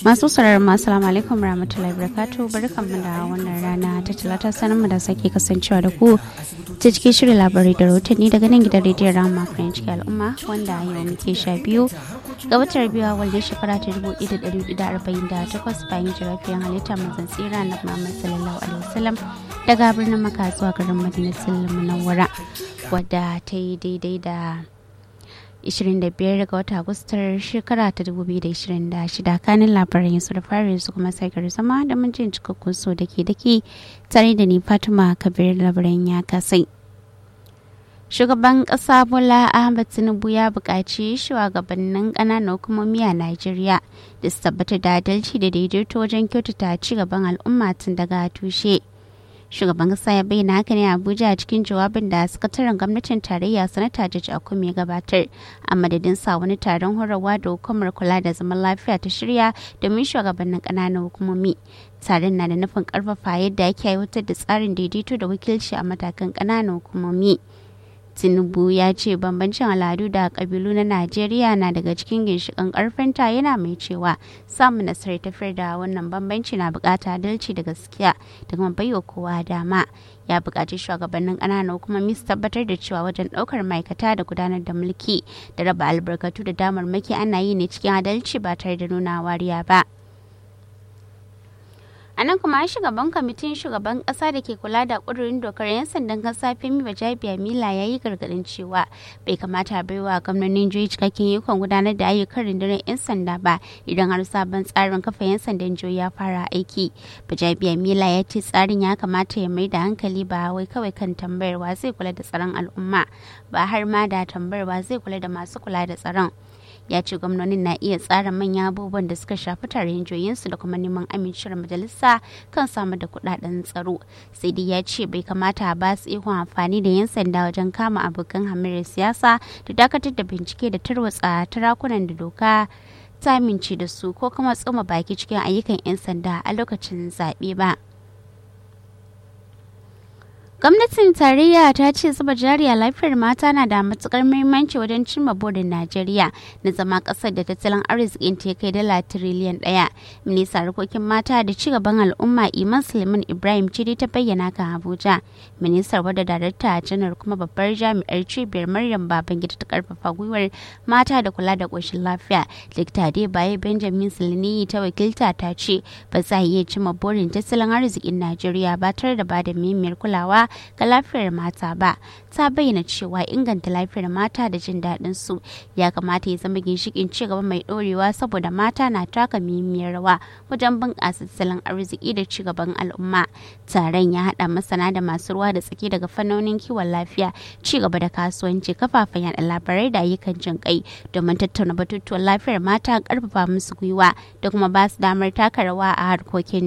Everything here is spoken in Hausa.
masu sauraron masu salamu alaikum rahmatullahi barakatu barkanmu da wannan rana ta talata sanin mu da sake kasancewa da ku ta cikin shirin labarai da rahotanni daga nan gidan rediyon rama french al'umma wanda yau muke sha biyu ga watan biyu wanda shekara ta dubu ɗaya da ɗari hudu da arba'in da takwas bayan jirafiyan halitta mazan tsira na muhammad sallallahu alaihi wasallam daga birnin maka zuwa garin madinatul munawwara wadda ta yi daidai da 25 ga wata agustar shekara ta 2026 kanin labaran yasu da fari su kuma sai zama da mun jin cikakkun so da ke dake tare da ni fatima kabir labaran ya kasai shugaban kasa bola ahmad tinubu ya buƙaci shugabannin ƙananan hukumomi a najeriya da su tabbatar da adalci da daidaito wajen kyautata ci gaban al'umma tun daga tushe shugaban kasa ya bayyana haka ne a abuja a cikin jawabin da sakataren gwamnatin tarayya sanata jaji akume gabatar a madadin sa wani taron horarwa da hukumar kula da zaman lafiya ta shirya domin shugabannin ƙananan hukumomi taron na da nufin karfafa yadda ake aiwatar da tsarin daidaito da wakilci a matakan ƙananan hukumomi tinubu ya ce bambancin al'adu da kabilu na najeriya na daga cikin ginshiƙan ƙarfinta yana mai cewa samun nasarar tafiyar da wannan bambanci na bukata adalci da gaskiya da kuma baiwa kowa dama ya buƙaci shugabannin ƙananan hukumomi su tabbatar da cewa wajen ɗaukar ma'aikata da gudanar da mulki da raba albarkatu da damarmaki ana yi ne cikin adalci ba tare da nuna wariya ba. a nan kuma shugaban kwamitin shugaban kasa da ke kula da kudurin dokar 'yan sandan kasa femi bajabiya mila ya yi gargadin cewa bai kamata baiwa gwamnonin jihohi cikakken ikon gudanar da ayyukan rundunar 'yan sanda ba idan har sabon tsarin kafa 'yan sandan jihohi ya fara aiki bajabiya mila ya ce tsarin ya kamata ya mai da hankali ba wai kawai kan tambayarwa zai kula da tsaron al'umma ba har ma da tambayarwa zai kula da masu kula da tsaron ya ce gwamnonin na iya tsara manyan abubuwan da suka shafi tarayyar joyinsu da kuma neman amincewar majalisa kan samar da kudaden tsaro sai dai ya ce bai kamata a ba su ikon amfani da yan sanda wajen kama abokan hamirar siyasa da dakatar da bincike da tarwatsa tarakunan da doka ta amince da su ko kuma tsoma baki cikin ayyukan 'yan sanda a lokacin zaɓe ba. gwamnatin tarayya ta ce zuba jari a lafiyar mata na da matukar muhimmanci wajen cimma burin najeriya na zama kasar da tattalin arzikin ta kai dala tiriliyan daya minista harkokin mata da cigaban al'umma iman suleiman ibrahim cidi ta bayyana kan abuja ministar wadda darakta janar kuma babbar jami'ar cibiyar maryam babangida ta karfafa gwiwar mata da kula da koshin lafiya likita baye benjamin silini ta wakilta ta ce ba za a iya cimma burin tattalin arzikin najeriya ba tare da ba da muhimmiyar kulawa ga lafiyar mata ba ta bayyana cewa inganta lafiyar mata da jin daɗin su ya kamata ya zama ginshikin cigaba mai ɗorewa saboda mata na taka muhimmiyar rawa wajen bunƙasa tattalin arziki da cigaban al'umma taron ya haɗa masana da masu ruwa da tsaki daga fannonin kiwon lafiya cigaba da kasuwanci kafafen yaɗa labarai da ayyukan jin kai domin tattauna batutuwan lafiyar mata ƙarfafa musu gwiwa da kuma ba su damar taka rawa a harkokin